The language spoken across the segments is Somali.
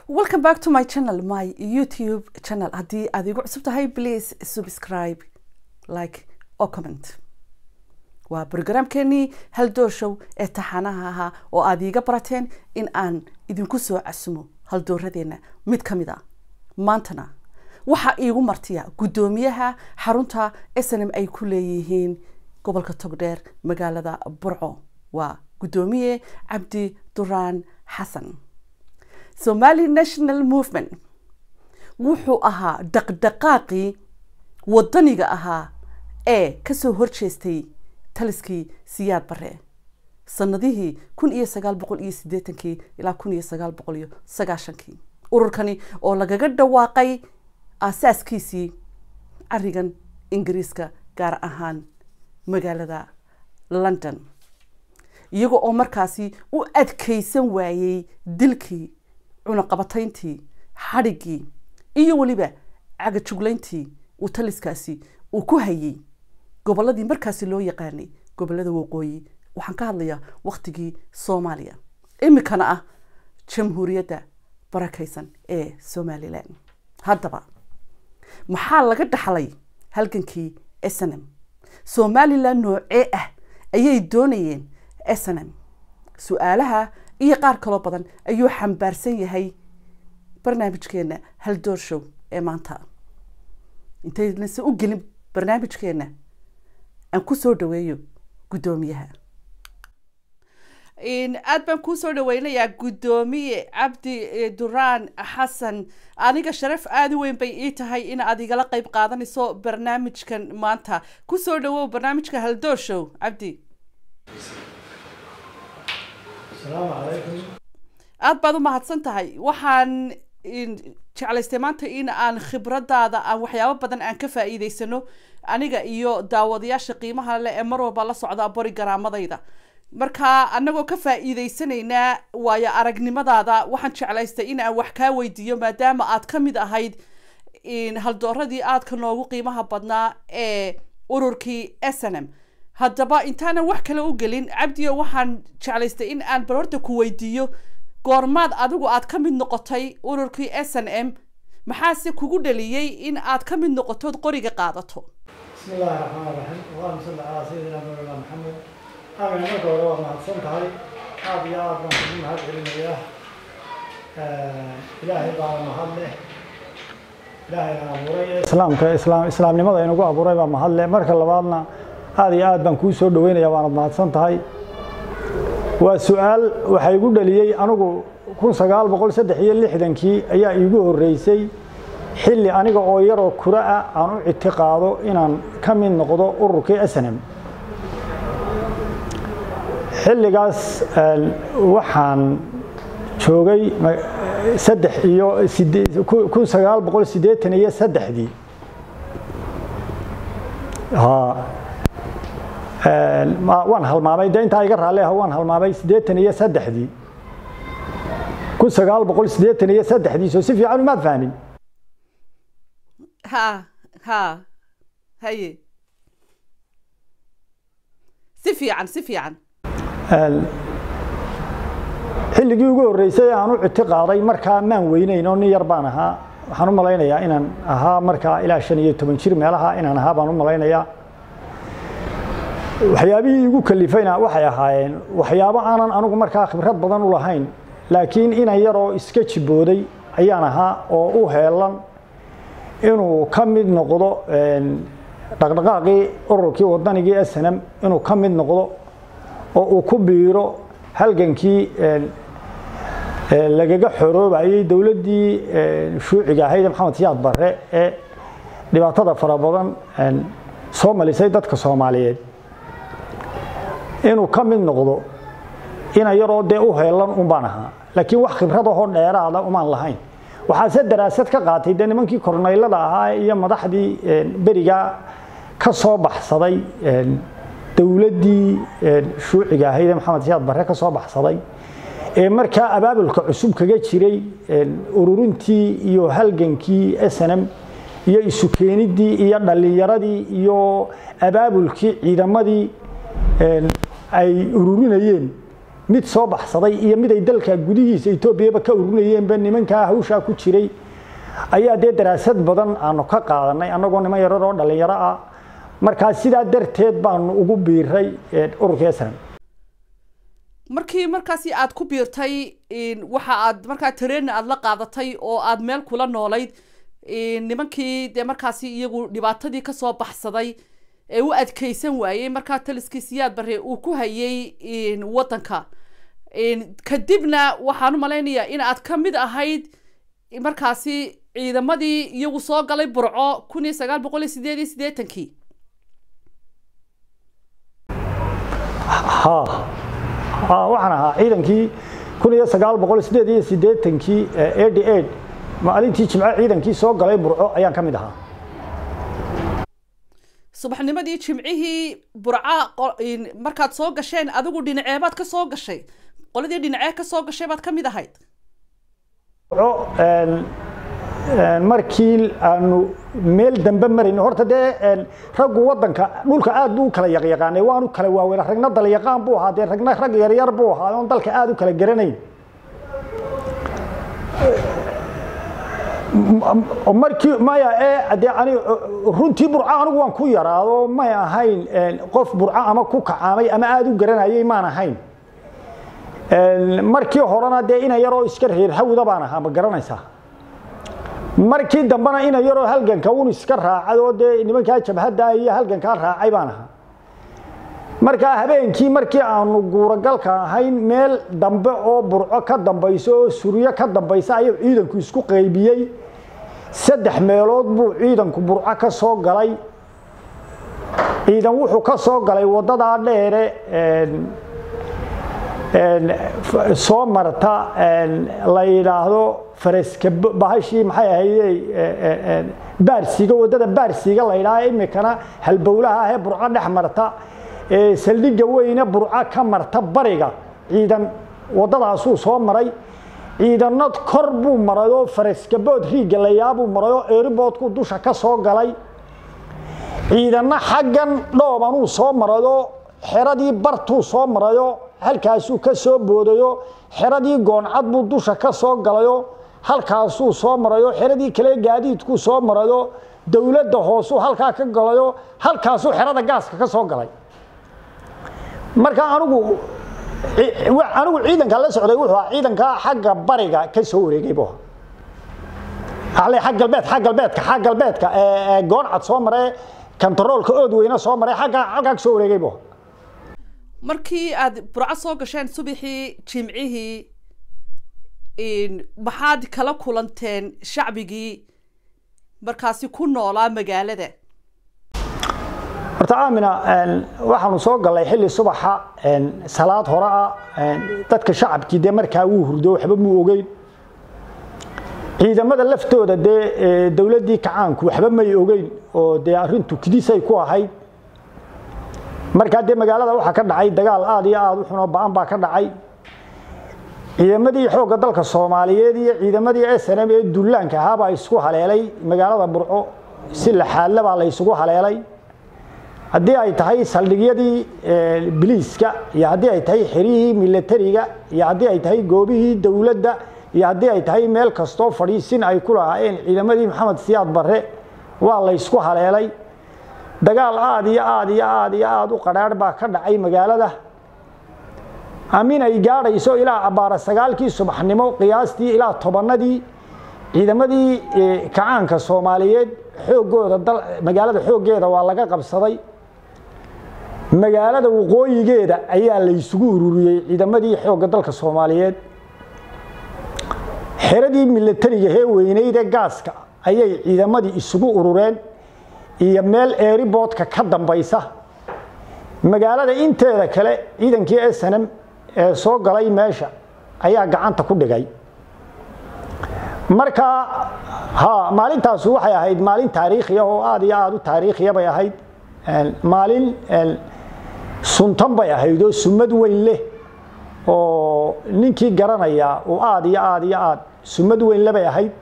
welcome back to my channel my youtube channel haddii aad igu cusub tahay please subscribe like oo comment waa brograamkeenii haldoor show ee taxanaha ahaa oo aad iiga barateen in aan idinku soo casumo haldooradeenna mid ka mid a maantana waxaa iigu martiya guddoomiyaha xarunta snm ay ku leeyihiin gobolka togdheer magaalada burco waa guddoomiye cabdi duraan xasan somali national movement wuxuu ahaa dhaqdhaqaaqii wadaniga ahaa ee kasoo horjeestay taliskii siyaad bare sanadihii kun iyo sagaal boqol iyo sideetankii ilaa kun iyo sagaal boqol iyo sagaashankii ururkani oo lagaga dhawaaqay aasaaskiisii carigan ingiriiska gaar ahaan magaalada london iyaga oo markaasi u adkeysan waayey dilkii cunaqabatayntii xadhiggii iyo weliba cagajuglayntii uu taliskaasi uu ku hayay gobolladii markaasi loo yaqaanay gobollada waqooyi waxaan ka hadlayaa waktigii soomaaliya imikana ah jamhuuriyadda barakaysan ee somalilan haddaba maxaa laga dhaxlay halgankii snm somalilan noocee ah ayay doonayeen snm su-aalaha iyo qaar kaloo badan ayuu xambaarsan yahay barnaamijkeena haldoor show ee maanta intaynase u gelin barnaamijkeena aan ku soo dhaweeyo guddoomiyaha aad baan kuu soo dhaweynayaa guddoomiye cabdi duraan xasan aniga sharaf aada u weyn bay ii tahay in aad igala qeyb qaadanayso barnaamijkan maanta kusoo dhawow barnaamijka haldoor show cabdi aada baad u mahadsan tahay waxaan jeclaystay maanta in aan khibradaada aan waxyaabo badan aan ka faa'iideysano aniga iyo daawadayaasha qiimaha leh ee mar walba la socda bori garaamadayda marka anagoo ka faa'iideysanaynaa waayo aragnimadaada waxaan jeclaystay in aan wax kaa weydiiyo maadaama aad ka mid ahayd haldooradii aadka noogu qiimaha badnaa ee ururkii snm haddaba intaanan wax kale u gelin cabdiyo waxaan jeclaystay in aan bal horta ku weydiiyo goormaad adigu aad ka mid noqotay ururkii s n m maxaase kugu dhaliyey in aad ka mid noqotood qoriga qaadato bismi illaahi raxmaan raxiim allahuma salli calaa sayidina mawlana maxamed aamin marka hore waa mahadsan tahay aada iyo aad baan kugu mahad celinayaa ilaahay baa mahad leh ilaahayna abuuray islaamka islaam islaamnimada inagu abuuray baa mahad leh marka labaadna aada iyo aad baan kuu soo dhaweynaya waanad mahadsan tahay waa su-aal waxaa igu dhaliyey anigu kun sagaal boqol saddex iyo lixdankii ayaa iigu horreysay xilli aniga oo yaroo kura ah aan u ictiqaado inaan ka mid noqdo ururkii snm xilligaas waxaan joogay saddex iyo kun sagaal boqol siddeetan iyo saddexdii waan halmaamay de intaa iga raalli ah waan halmaamay siddeetan iyo saddexdii kun sagaal boqol siddeetan iyo saddexdii soo si fiican umaad fahmin ha ha haye si fiican si fiican xilligii ugu horreysay aan u ictiqaaday markaa maan weyneyn oo nin yar baan ahaa waxaan u malaynayaa inaan ahaa markaa ilaa shan iyo toban jir meelaha inaan ahaa baan u malaynayaa waxyaabihii igu kalifayna waxay ahaayeen waxyaabo aanan anigu markaa khibrad badan u lahayn laakiin inan yaroo iska jibooday ayaan ahaa oo u heelan inuu ka mid noqdo dhaqdhaqaaqii ururkii wadanigii snm inuu ka mid noqdo oo uu ku biiro halgankii lagaga xoroobayay dowladdii shuuciga ahayd maxamed siyaad barre ee dhibaatada fara badan soo malisay dadka soomaaliyeed inuu ka mid noqdo ina yaroo dee u heelan un baan ahaa laakiin wax khibradahoo dheeraada umaan lahayn waxaase daraasad ka qaatay dee nimankii kornaylada ahaa iyo madaxdii berigaa ka soo baxsaday dowladdii shuuciga ahayd ee maxamed siyaad barre ka soo baxsaday ee markaa abaabulka cusub kaga jiray ururintii iyo halgankii snm iyo isu keenidii iyo dhallinyaradii iyo abaabulkii ciidamadii ay ururinayeen mid soo baxsaday iyo mid ay dalka gudihiisa etoobiyaba ka urinayeenba nimankaa hawshaa ku jiray ayaa dee daraasad badan aanu ka qaadanay annagoo niman yarar oo dhallinyaro ah markaa sidaa darteed baanu ugu biiray ururka snm markii markaasi aad ku biirtay waxa aad markaa tareen aad la qaadatay oo aad meel kula noolayd nimankii dee markaasi iyagu dhibaatadii kasoo baxsaday ee u adkeysan waayey markaa taliskii siyaad bare uu ku hayay waddanka kadibna waxaan u malaynayaa in aad ka mid ahayd markaasi ciidamadii iyagu soo galay burco kun iyo sagaal boqol iyo sideed iyo siddeetankii ha waxaan ahaa ciidankii kun iyo sagaal boqol sideed iyo siddeetankii eighty eight maalintii jimco ciidankii soo galay burco ayaan ka mid ahaa subaxnimadii jimcihii burca markaad soo gasheen adigu dhinaceebaad ka soo gashay qoladii dhinacee ka soo gashay baad ka mid ahayd burco markii aanu meel dambe marayn horta dee raggu wadanka dhulka aad buu u kala yaqyaqaanay waanu kala waaweyn ragna dalyaqaan buu ahaa dee ragna rag yaryar buu ahaa oon dalka aad u kala garanayn markii maya ee dee ani runtii burco anigu waan ku yaraado may ahayn qof burco ama ku kacaamay ama aad u garanayay maan ahayn markii horena dee ina yaroo iska reer hawda baan ahaa ma garanaysaa markii dambena ina yaroo halganka un iska raacay oo dee nimankaa jabhadda iyo halgankaa raacay baan ahaa markaa habeenkii markii aanu guuragalka ahayn meel dambe oo burco ka dambayso oo suryo ka dambaysa ayuu ciidanku isku qaybiyey saddex meelood buu ciidanku burco ka soo galay ciidan wuxuu ka soo galay waddadaa dheere soo marta la yidhaahdo faraska bahashii maxay ahayd baarsiga waddada baarsiga la yidhaha imikana halbowlaha ahee burco dhex marta saldhigga weyne burco ka marta bariga ciidan waddadaasuu soo maray ciidanna kor buu maray oo faraskabood riigga layaabuu maray oo eeriboodku dusha ka soo galay ciidanna xaggan dhoobanuu soo marayoo xeradii bartuu soo marayoo halkaasuu ka soo boodayo xeradii gooncad buu dusha ka soo galayo halkaasuu soo marayo xeradii kale gaadiidkuu soo marayo dowladda hoosuu halkaa ka galayo halkaasuu xerada gaaska ka soo galay marka anigu anigu ciidanka la socday wuxuu ahaa ciidanka xagga bariga ka soo wareegay buu ahaa xag galbeed xag galbeedka xag galbeedka ee gooncad soo maray kantaroolka ood weyne soo maray xagga halkaa ka soo wareegay buu ahaa markii aad burco soo gasheen subaxii jimcihii maxaad kala kulanteen shacbigii markaasi ku noolaa magaalada horta aamina waxaanu soo gallay xilli subaxa salaad hore ah dadka shacabkii dee markaa wuu hurdo waxba muu ogeyn ciidamada laftooda dee dowladdii kacaanku waxba may ogeyn oo dee arrintu kidisay ku ahayd markaa dee magaalada waxaa ka dhacay dagaal aad iyo aad u xunoo ba-an baa ka dhacay ciidamadii xoogga dalka soomaaliyeed iyo ciidamadii snm ee dullaanka ahaabaa isku haleelay magaalada burco si laxaadle baa la isugu haleelay haddii ay tahay saldhigyadii biliiska iyo haddii ay tahay xerihii milatariga iyo haddii ay tahay goobihii dowladda iyo haddii ay tahay meel kastoo fadhiisin ay ku lahaayeen ciidamadii maxamed siyaad barre waa la ysku haleelay dagaal aad iyo aad iyo aad iyo aad u qadhaadh baa ka dhacay magaalada amin ay gaadhayso ilaa abbaara sagaalkii subaxnimo qiyaastii ilaa tobanadii ciidamadii kacaanka soomaaliyeed xooggooda magaalada xooggeeda waa laga qabsaday magaalada waqooyigeeda ayaa la isugu ururiyey ciidamadii xoogga dalka soomaaliyeed xeradii milatariga hee weyneyde gaaska ayay ciidamadii isugu urureen iyo meel eeriboodka ka dambaysa magaalada inteeda kale ciidankii snm ee soo galay meesha ayaa gacanta ku dhigay marka ha maalintaas waxay ahayd maalin taariikhiya oo aad iyo aad u taariikhiya bay ahayd maalin suntan bay ahayd oo sumad weyn leh oo ninkii garanaya uu aad iyo aad iyo aad sumad weyn le bay ahayd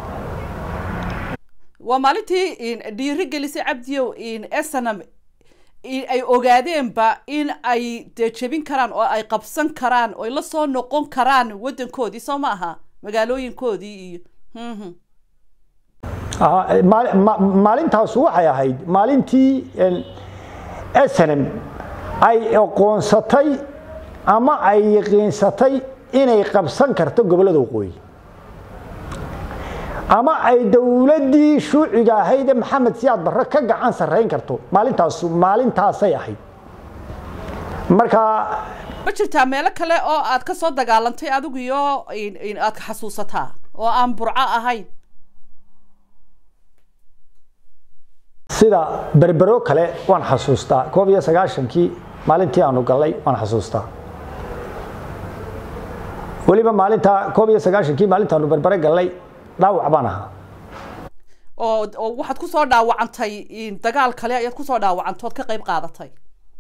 waa maalintii dhiiri gelisay cabdiyow snm ay ogaadeenba in ay dee jebin karaan oo ay qabsan karaan oo ay la soo noqon karaan waddankoodii soo ma aha magaalooyinkoodii iyo maalintaasu waxay ahayd maalintii snm ay aqoonsatay ama ay yaqiinsatay inay qabsan karto gobollada waqooyi ama ay dowladdii shuuciga ahayd ee maxamed siyaad barre ka gacan sarrayn karto maalintaas maalintaasay ahayd marka ma jirtaa meelo kale oo aad ka soo dagaalantay adigu iyo aad xasuusataa oo aan burco ahayn sida berbero kale waan xasuustaa koob iyo sagaashankii maalintii aanu gallay waan xasuustaa weliba maalinta koob iyo sagaashankii maalintaanu berbere gallay dhaawac baan ahaa oo oo waxaad kusoo dhaawacantay dagaal kale ayaad kusoo dhaawacantood ka qayb qaadatay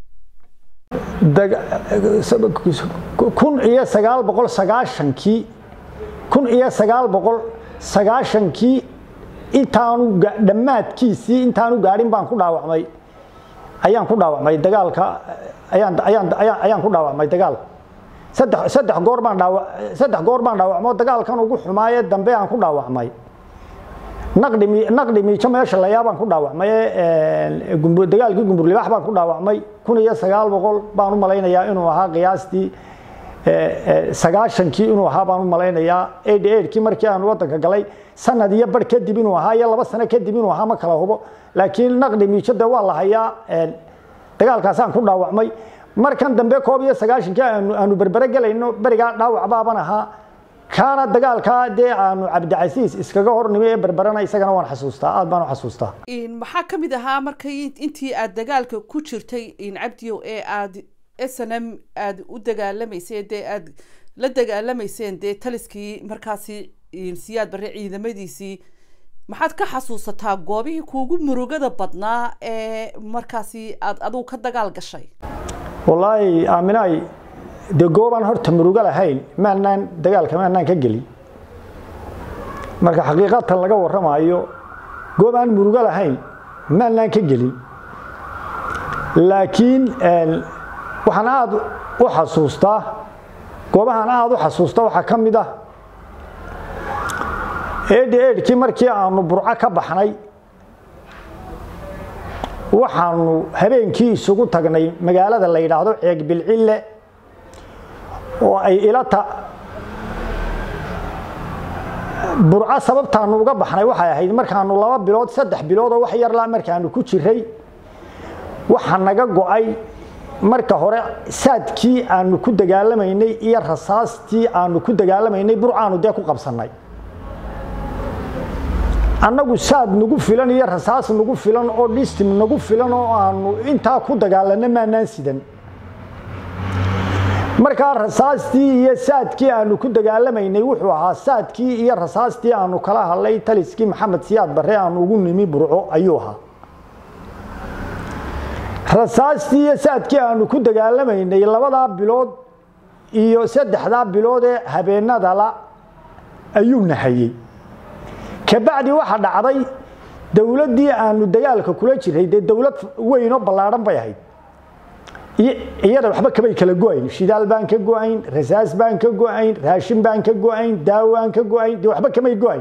kun iyo sagaal boqol sagaashankii kun iyo sagaal boqol sagaashankii intaanu dhammaadkiisii intaanu gaadhin baan ku dhaawacmay ayaan ku dhaawacmay dagaalka ayaan ayaan ayaan ku dhaawacmay dagaal saddex saddex goor baan dhaawa saddex goor baan dhaawacmo dagaalkan ugu xumaaye dambe aan ku dhaawacmay naqdi naqdi miijo meesha layaa baan ku dhaawacmay dagaalkii gumburlibaax baan ku dhaawacmay kun iyo sagaal boqol baan u malaynayaa inuu ahaa qiyaastii sagaashankii inuu ahaa baan u malaynayaa eighty eightkii markii aan waddanka galay sanad iyo bar kadib inuu ahaa iyo laba sano kadib inuu ahaa ma kala hubo laakiin naqdi miijo dee waa la hayaa dagaalkaasaan ku dhaawacmay markan dambe koob iyo sagaashankii aanu berbere gelayno berigaa dhaawac baaban ahaa kaana dagaalkaa dee aanu cabdicasiis iskaga hornimi ee berberena isagana waan xasuustaa aad baan u xasuustaa maxaa ka mid ahaa markay intii aad dagaalka ku jirtay cabdiyow ee aad snm aada u dagaalamayseen dee aada la dagaalamayseen dee taliskii markaasi siyaad barre ciidamadiisii maxaad ka xasuusataa goobihii kuugu murugada badnaa ee markaasi aad adigu ka dagaal gashay wallaahi aaminaay dee goobaan horta murugo lahayn maanaan dagaalka maanaan ka gelin marka xaqiiqatan laga warramaayo goobaan murugo lahayn maanaan ka gelin laakiin waxaan aada u xasuustaa goobahaan aada u xasuusta waxaa ka mid ah eedhi eedhkii markii aanu burco ka baxnay waxaanu habeenkii isugu tagnay magaalada la yidhaahdo ceeg bilcille oo ay ilata burco sababtaanu uga baxnay waxay ahayd markaanu laba bilood saddex bilood oo wax yarla markaanu ku jiray waxa naga go-ay marka hore saadkii aanu ku dagaalamaynay iyo rasaastii aanu ku dagaalamaynay burcaanu dee ku qabsannay annagu saad nagu filan iyo rasaas nagu filan oo dhistim nagu filan oo aanu intaa ku dagaalanno maanaan sidan markaa rasaastii iyo saadkii aanu ku dagaalamaynay wuxuu ahaa saadkii iyo rasaastii aanu kala hadlay taliskii maxamed siyaad barre aanu ugu nimi burco ayuu ahaa rasaastii iyo saadkii aanu ku dagaalamaynay labadaa bilood iyo saddexdaa bilood ee habeenadala ayuu nahayey kabacdi waxa dhacday dowladdii aanu dagaalka kula jiray dee dowlad weynoo ballaadhan bay ahayd iyada waxba kamay kala go-ayn shidaal baan ka go-ayn rasaas baan ka go-ayn raashin baan ka go-ayn daawaan ka go-ayn dee waxba kamay go-ayn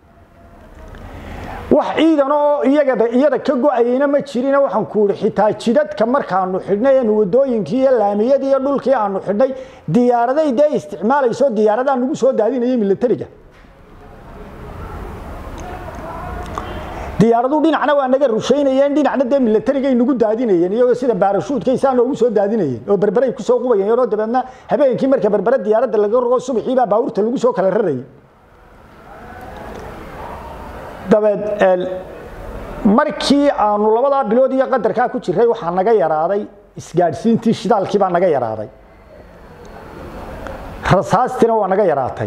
wax ciidan oo iyaga iyada ka go-ayeyna ma jirina waxaan ku uri xitaa jidadka markaanu xidhnay eenu wadooyinkii iyo laamiyadii iyo dhulkii aanu xidhnay diyaaraday dee isticmaalayso diyaaradaa nagu soo daadinaya milatariga diyaaradu dhinacna waa naga rushaynayeen dhinacna dee milatarigay nagu daadinayeen iyagoo sida baarashuudkaysaa noogu soo daadinayeen oo berberay kusoo qubayeen oo dabeedna habeenkii marka berbere diyaaradda laga rogo subaxii baa baabuurta lagu soo kala rarayay dabeed markii aanu labadaa bilood iyo qadarkaa ku jiray waxaa naga yaraaday isgaadhsiintii shidaalkii baa naga yaraaday rasaastiina waa naga yaraatay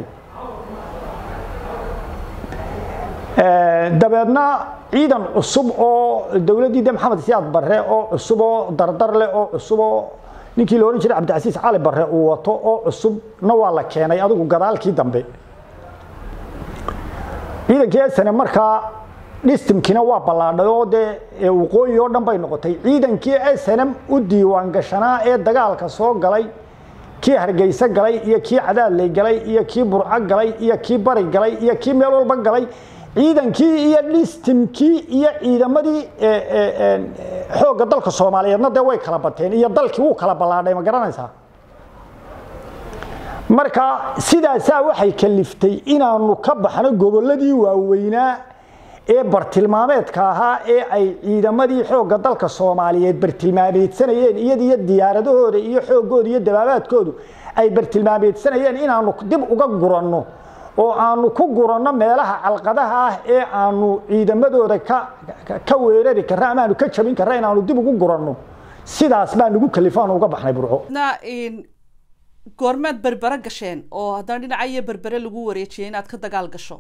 dabeedna ciidan cusub oo dowladdii de maxamed siyaad barre oo cusub oo dardar leh oo cusub oo ninkii la odhan jiray cabdicasiis cali barre uu wato oo cusubna waa la keenay adigu gadaalkii dambe ciidankii esane markaa dhistimkiina waa ballaadhay oo dee waqooyi oo dhan bay noqotay ciidankii snm u diiwaan gashanaa ee dagaalka soo galay kii hargeysa galay iyo kii cadaadley galay iyo kii burco galay iyo kii bari galay iyo kii meel walba galay ciidankii iyo dhistimkii iyo ciidamadii xoogga dalka soomaaliyeedna dee way kala bateen iyo dalkii wuu kala ballaadhay ma garanaysaa marka sidaasaa waxay kaliftay inaanu ka baxno gobolladii waaweynaa ee bartilmaameedka ahaa ee ay ciidamadii xoogga dalka soomaaliyeed bartilmaameedsanayeen iyadiyo diyaaradahooda iyo xooggooda iyo dabaabaadkoodu ay bartilmaameedsanayeen inaanu dib uga guranno oo aanu ku guranno meelaha calqadaha ah ee aanu ciidamadooda ka weerari karra ama aanu ka jabin karra inaanu dib ugu guranno sidaas baa nagu kalifaan uga baxnay burco goormaad berbere gasheen oo haddana dhinaca iyo berbere lagu wareejiyay inaad ka dagaal gasho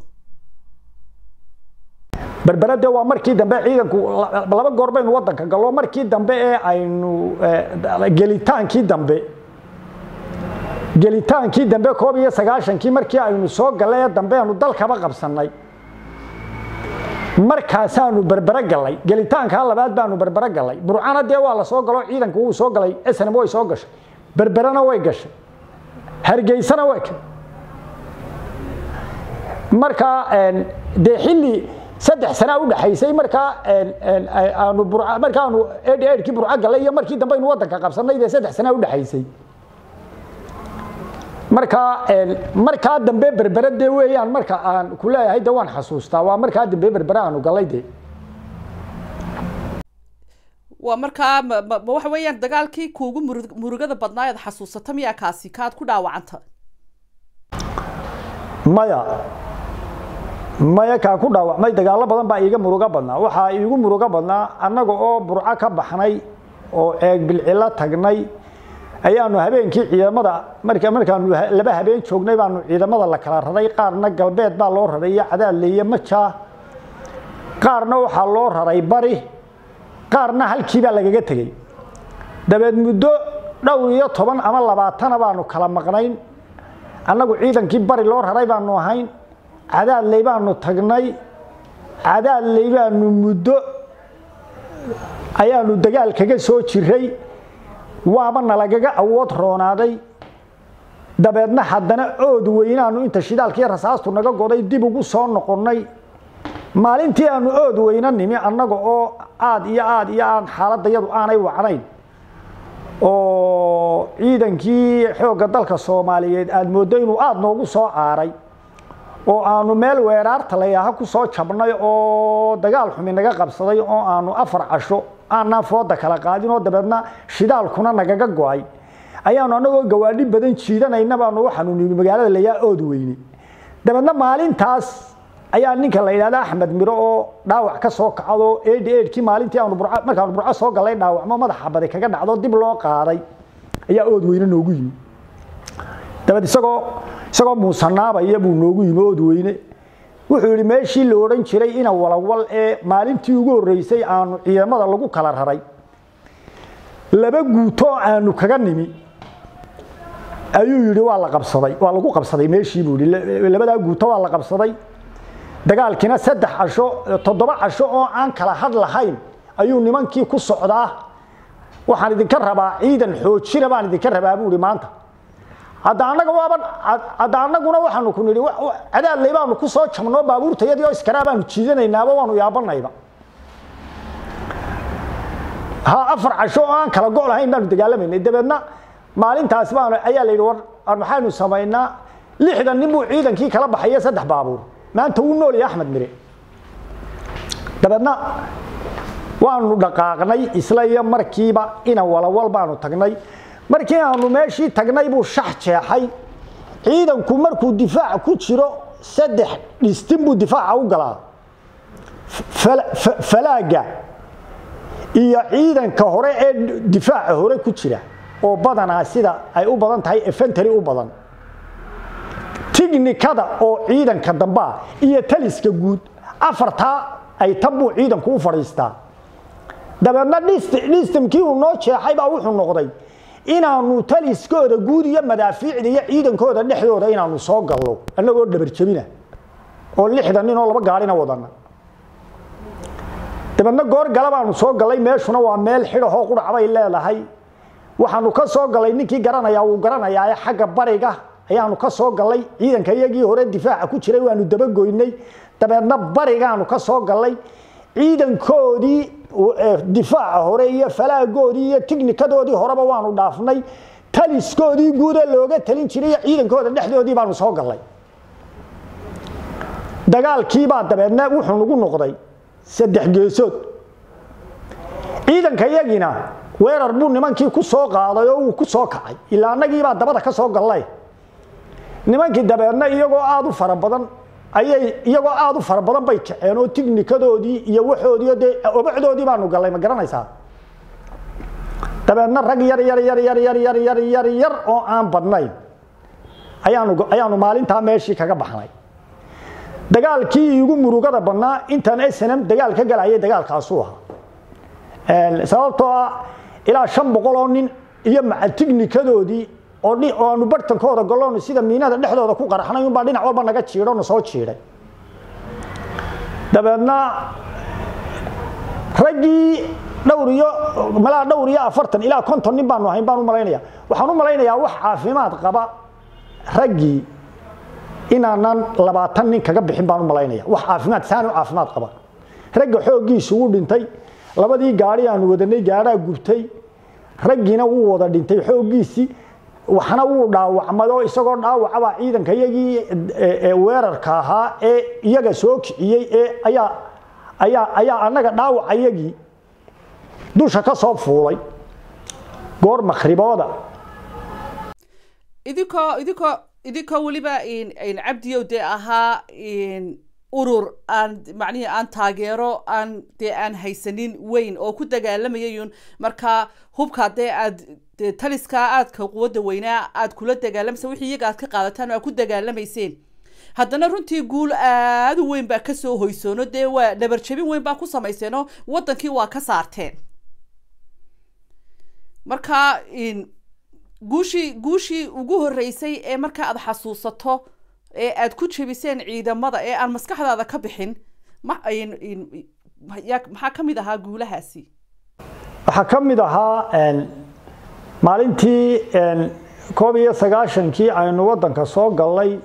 berbere de waa markii dambe ciidanku laba goor baynu wadanka gallo markii dambe ee aynu gelitaankii dambe gelitaankii dambe koob iyo sagaashankii markii aynu soo gallay ee dambe aanu dalkaba qabsannay markaasaanu berbere gallay gelitaankaa labaad baanu berbere gallay burcana dee waa la soo galo ciidanku wuu soo galay snm way soo gashay berberena way gashay hargeysana way markaa dee xilli saddex sanaa u dhaxaysay markaa aanu markaanu edhkii burco gallay iyo markii dambe aynu wadanka qabsannay dee saddex sanaa u dhaxaysay markaa markaa dambe berbere dee weeyaan marka aan ku leeyahay de waan xasuustaa waa markaa dambe berbere aanu gallay dee waa markaa ma waxa weeyaan dagaalkii kuugu muru murugada badnaa ead xasuusata miyaa kaasi kaad ku dhaawacanta maya maya kaa ku dhaawacmay dagaallo badan baa iiga murugo badnaa waxaa iigu murugo badnaa annaga oo burco ka baxnay oo ceeg bilcilo tagnay ayaanu habeenkii ciidamada marka markaanu laba habeen joognay baanu ciidamada la kala raray qaarna galbeed baa loo raray iyo cadaadle iyo majaa qaarna waxaa loo raray bari qaarna halkii baa lagaga tegey dabeed muddo dhowr iyo toban ama labaatana baanu kala maqnayn annagu ciidankii bari loo raray baanu ahayn cadaadley baanu tagnay cadaadley baanu muddo ayaanu dagaal kaga soo jiray waaba nalagaga awood roonaaday dabeedna haddana ood weynaanu inta shidaalkii rasaastu naga goday dib ugu soo noqonnay maalintii aanu ood weyna nimi annaga oo aad iyo aad iyo aad xaaladayadu aanay wacnayn oo ciidankii xoogga dalka soomaaliyeed aada mooddo inuu aada noogu soo caaray oo aanu meel weeraarta layaaha ku soo jabnay oo dagaal xumi naga qabsaday oo aanu afar casho aanaan fooda kala qaadin oo dabeedna shidaalkuna nagaga go-ay ayaanu annagoo gawaadhi badan jiidanayna baanu waxaanu nimi magaalada layaa ood weyne dabeedna maalintaas ayaa ninka la yidhahda axmed miro oo dhaawac ka soo kacdo ed edkii maalintii aanu burco markaanu burco soo gallay dhaawacmo madaxa badi kaga dhacdo dib loo qaaday ayaa ood weyne noogu yimi dabeed isagoo isagoo muusanaabaya buu noogu yimi ood weyne wuxuu yidhi meeshii la odhan jiray ina walawal ee maalintii ugu horreysay aanu ciidamada lagu kala raray laba guuto aanu kaga nimi ayuu yidhi waa la qabsaday waa lagu qabsaday meeshii buu yidhi labadaa guuto waa la qabsaday dagaalkiina saddex casho toddoba casho oo aan kala had lahayn ayuu nimankii ku socdaa waxaan idinka rabaa ciidan xoojina baan idinka rabaa buu ihi maanta hadda annaga waaban hadda annaguna waxaanu ku nidhi cadaadley baanu ku soo jabnoo baabuurtayadii oo iskaraa baanu jiidanaynaaba waanu yaabanayba ha afar casho oo aan kala go' lahayn baanu dagaalamaynay dabeedna maalintaas baan ayaa la yidhi war maxaynu samaynaa lixdan nin buu ciidankii kala baxaya saddex baabuur maanta wuu nool yahay axmed mire dabeedna waanu dhaqaaqnay isla iyo markiiba ina walawal baanu tagnay markii aanu meeshii tagnay buu shax jeexay ciidanku markuu difaac ku jiro saddex dhistin buu difaaca u galaa falaaga iyo ciidanka hore ee difaaca hore ku jira oo badanaa sida ay u badan tahay efentary u badan tignikada oo ciidanka dambaa iyo taliska guud afartaa ay tan buu ciidanku u fadhiistaa dabeedna dhistimkii uu noo jeexay baa wuxuu noqday inaanu taliskooda guud iyo madaafiicda iyo ciidankooda dhexdooda inaanu soo gallo annagoo dhabarjabina oo lixdan nin oo laba gaarina wadana dabeedna goor gala baanu soo gallay meeshuna waa meel xidhahoo qudhac bay leedahay waxaanu ka soo gallay ninkii garanayaa wuu garanayaa ee xagga bariga ayaanu ka soo gallay ciidanka iyagii hore difaaca ku jiray waanu dabagoynay dabeedna barigaanu ka soo gallay ciidankoodii difaaca hore iyo falaagoodii iyo tignikadoodii horeba waanu dhaafnay taliskoodii guuda looga talin jiray iyo ciidankooda dhexdoodii baanu soo gallay dagaalkiibaa dabeedna wuxuu nagu noqday saddex geesood ciidanka yagiina weerar buu nimankii ku soo qaaday oo uu ku soo kacay ilaa annagiibaa dabada ka soo gallay nimankii dabeedna iyagoo aada u fara badan ayay iyagoo aada u fara badan bay kaceen oo tignikadoodii iyo waxoodii dee obacdoodii baanu gallay ma garanaysaa dabeedna rag yar yar yar yar yar yar yar yar yar oo aan badnayn ayaanu ayaanu maalintaa meeshii kaga baxnay dagaalkii igu murugada badnaa intaan snm dagaal ka galayay dagaalkaasuu ahaa sababtoo ah ilaa shan boqol oo nin iyo maca tignikadoodii oo aanu bartankooda galoon sida miinada dhexdooda ku qaraxnay unbaa dhinac walba naga jiidho na soo jiidhay dabeedna raggii dhowr iyo malaa dhowr iyo afartan ilaa konton nin baanu ahayn baan u malaynaya waxaan u malaynayaa wax caafimaad qaba raggii inaanan labaatan nin kaga bixin baan u malaynaya wax caafimaad saani u caafimaad qaba ragga xooggiisu wuu dhintay labadii gaari aanu wadanay gaadhaa gubtay raggiina wuu wada dhintay xooggiisii waxna wuu dhaawacmay oo isagoo dhaawacabaa ciidanka iyagii weerarka ahaa ee iyaga soo kiciyey ee ayaa ayaa ayaa annaga dhaawaca iyagii dusha ka soo fuulay goor makhribooda idinkoo idinkoo idinkoo weliba cabdiyow dee ahaa urur aan macnihii aan taageero aan dee aan haysanin weyn oo ku dagaalamayayun markaa hubka dee aad taliskaa aadka quwadda weynaa aad kula dagaalamaysa wixii iyaga aad ka qaadataan aad ku dagaalamayseen haddana runtii guul aada u weyn baa kasoo hoysoono dee waa dhabarjabin weyn baa ku samayseenoo waddankii waa ka saarteen marka guushii guushii ugu horreysay ee marka aad xasuusato ee aad ku jebiseen ciidamada ee aan maskaxdaada ka bixin maxaa ka mid ahaa guulahaasi waxaa ka mid ahaa maalintii koob iyo sagaashankii aynu waddanka soo gallay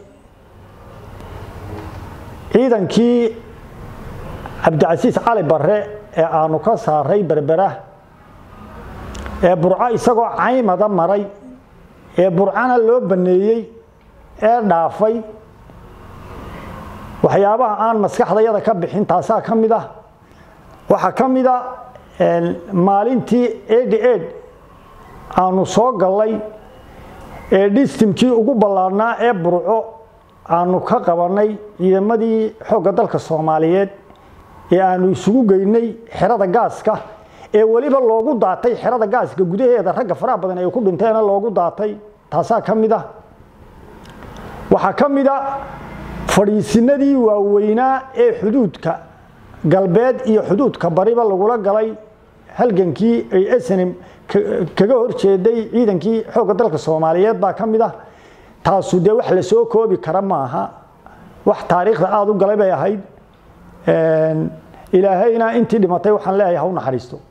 ciidankii cabdicasiis cali barre ee aanu ka saaray berbera ee burco isagoo caymada maray ee burcana loo baneeyey ee dhaafay waxyaabaha aan maskaxdayada ka bixin taasaa ka mid ah waxaa ka mid a maalintii edi ed aanu soo gallay ee dhistimkii ugu ballaarnaa ee burco aanu ka qabanay ciidamadii xoogga dalka soomaaliyeed ee aanu isugu geynay xerada gaaska ee weliba loogu daatay xerada gaaska gudaheeda ragga faraha badan ay ku dhinteena loogu daatay taasaa ka mid ah waxaa ka mid a fadhiisinadii waaweynaa ee xuduudka galbeed iyo xuduudka bariba lagula galay halgankii ay snm kaga horjeeday ciidankii xoogga dalka soomaaliyeed baa ka mid ah taasu dee wax la soo koobi kara maaha wax taariikhda aada u galay bay ahayd ilaahayna intii dhimatay waxaan leeyahay ha u naxariisto